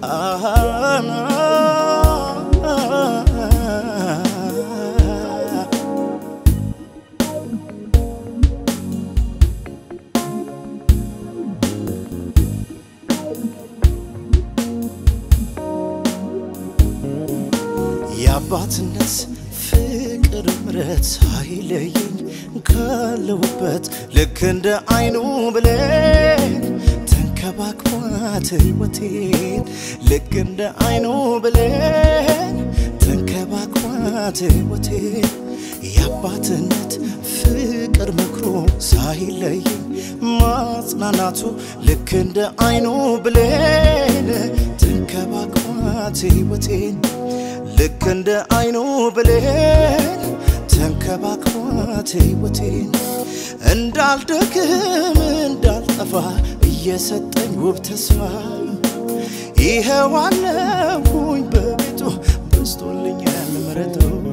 የአባትነት ፍቅር ምረት ሳይለየኝ ካለሁበት ልክ እንደ አይኑ ብሌን ተንከባክቧት ሕይወቴን ልክ እንደ አይኑ ብሌን ተንከባክቧት ሕይወቴን የአባትነት ፍቅር ምክሮ ሳይለየኝ ማጽናናቱ ልክ እንደ አይኑ ብሌን ተንከባክቧት ሕይወቴን ልክ እንደ አይኑ ብሌን ተንከባክቧት ሕይወቴን እንዳልደክም እንዳልጠፋ እየሰጠኝ ውብ ተስፋ ይኸው አለሁኝ በቤቱ በስቶልኛል ምሕረቱ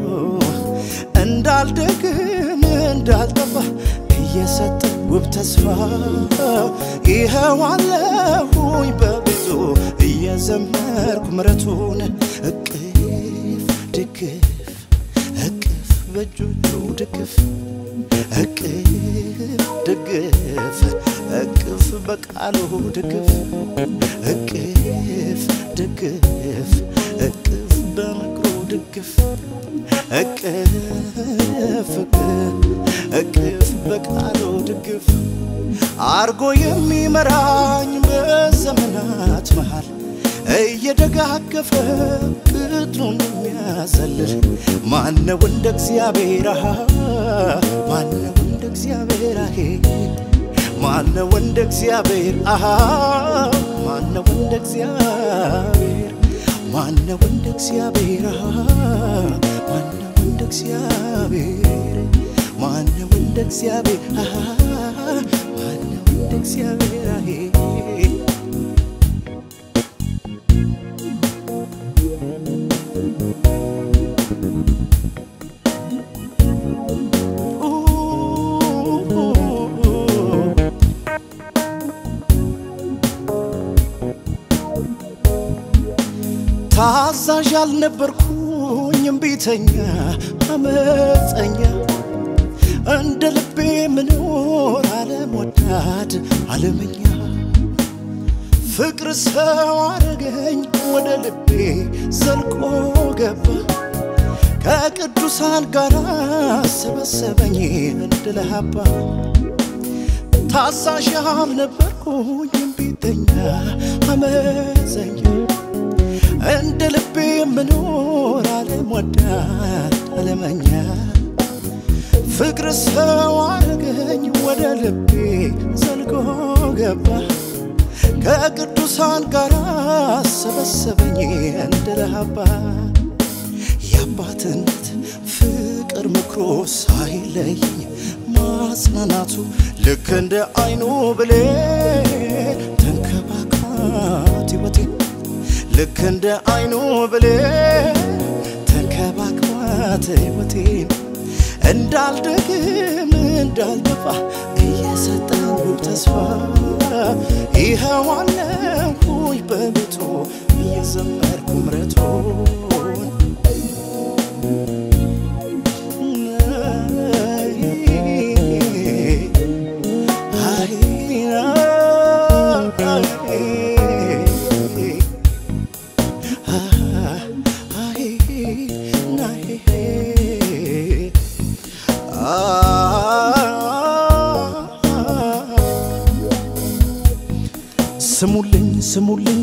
እንዳልደክም እንዳልጠፋ እየሰጠኝ ውብ ተስፋ ይኸው አለሁኝ በቤቱ እየዘመርኩ ምሕረቱን እቅፍ ድግፍ እቅፍ በእጆቹ ድግፍ እቅፍ ድግፍ እቅፍ በቃሉ ድግፍ እቅፍ ድግፍ እቅፍ በምክሩ ድግፍ እቅፍ እቅፍ በቃሉ ድግፍ አርጎ የሚመራኝ በዘመናት መሃል እየደጋገፈ ቅጥሩን የሚያዘልል ማነው እንደ እግዚአብሔር አሃ ማነው እንደ እግዚአብሔር አሄ ማነው እንደ እግዚአብሔር አሃ ማነው እንደ እግዚአብሔር ማነው እንደ እግዚአብሔር አሃ ማነው እንደ እግዚአብሔር ማነው እንደ እግዚአብሔር አሃ ማነው እንደ እግዚአብሔር አሄ ታዛዥ አልነበርኩኝ እምቢተኛ አመፀኛ እንደ ልቤ ምኖር ዓለም ወዳድ ዓለመኛ ፍቅር ሰው አረገኝ ወደ ልቤ ዘልቆ ገባ ከቅዱሳን ጋር ሰበሰበኝ እንድለሃባ ታዛዥ አልነበርኩኝ እምቢተኛ አመፀኛ እንደ ልቤ የምኖር ዓለም ወዳድ ዓለመኛ ፍቅር ሰው አረገኝ ወደ ልቤ ዘልቆ ገባ ከቅዱሳን ጋር ሰበሰበኝ እንደ ለሃባ የአባትነት ፍቅር ምክሮ ሳይለየኝ ማጽናናቱ ልክ እንደ አይኑ ብሌን ተንከባክቧት ሕይወቴን ልክ እንደ አይኑ ብሌን ተንከባክቧት ሕይወቴን እንዳልደግም እንዳልጠፋ እየሰጠኝ ውብ ተስፋ ይኸው አለሁኝ በቤቱ እየዘመርኩ ምሕረቱን ስሙልኝ ስሙልኝ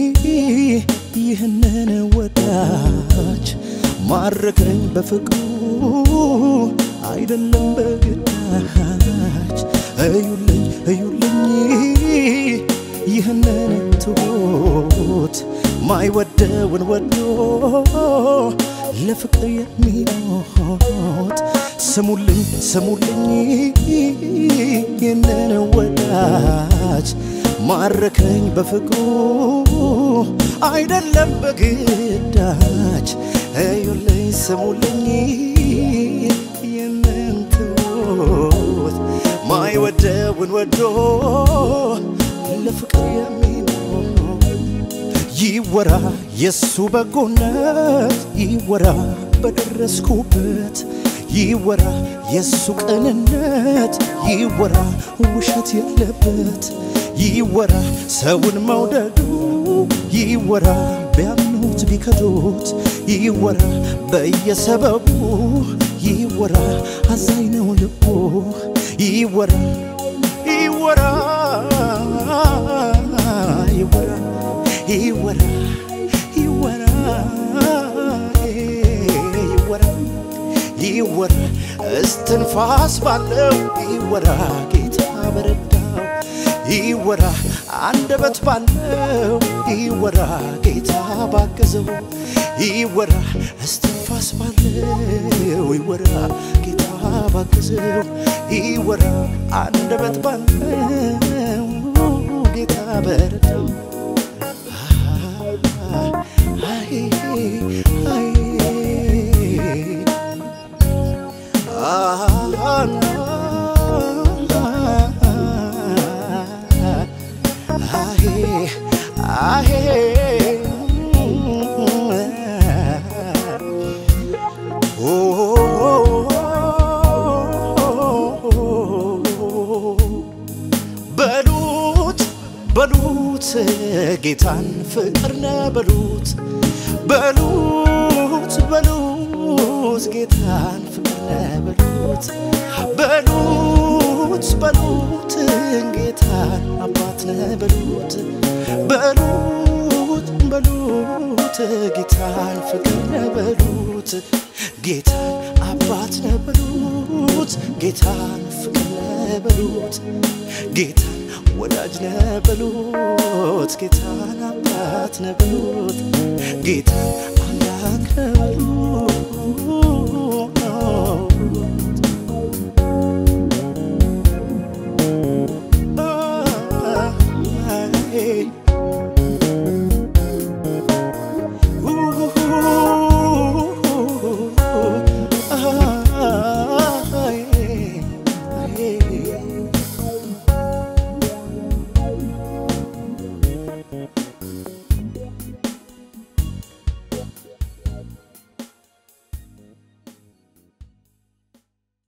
ይህንን ወዳጅ ማረከኝ በፍቅሩ አይደለም በግዳጅ እዩልኝ እዩልኝ ይህንን ትሁት ማይወደውን ወዶ ለፍቅር የሚሞት ስሙልኝ ስሙልኝ ይህንን ወዳጅ ማረከኝ በፍቅሩ አይደለም በግዳጅ እዩልኝ ስሙልኝ ይህንን ትሁት ማይወደውን ወዶ ለፍቅር የሚሞት ይወራ የሱ በጎነት ይወራ በደረስኩበት ይወራ የሱ ቅንነት ይወራ ውሸት የለበት ይወራ ሰውን መውደዱ ይወራ ቢያምኑት ቢከዱት ይወራ በየሰበቡ ይወራ አዛኝ ነው ልቡ ይወራ ይወራ ይወራ ይወራ ይወራ ይወራ ይወራ እስትንፋስ ባለው ይወራ ጌታ በረዳው ይወራ አንደበት ባለው ይወራ ጌታ ባገዘው ይወራ እስትንፋስ ባለው ይወራ ጌታ ባገዘው ይወራ አንደበት ባለው ጌታ በረዳው አይ አይ በሉት በሉት ጌታን ፍቅር ነ በሉት በሉት በሉት ጌታን ፍቅር ነ በሉት በሉት በሉት ጌታን አባት ነ በሉት በሉት በሉት ጌታን ፍቅር ነ በሉት ጌታን አባት ነ በሉት ጌታን ፍቅር ነ በሉት ጌታን ወዳጅ ነ በሉት ጌታን አባት ነ በሉት ጌታን አምላክ ነ በሉት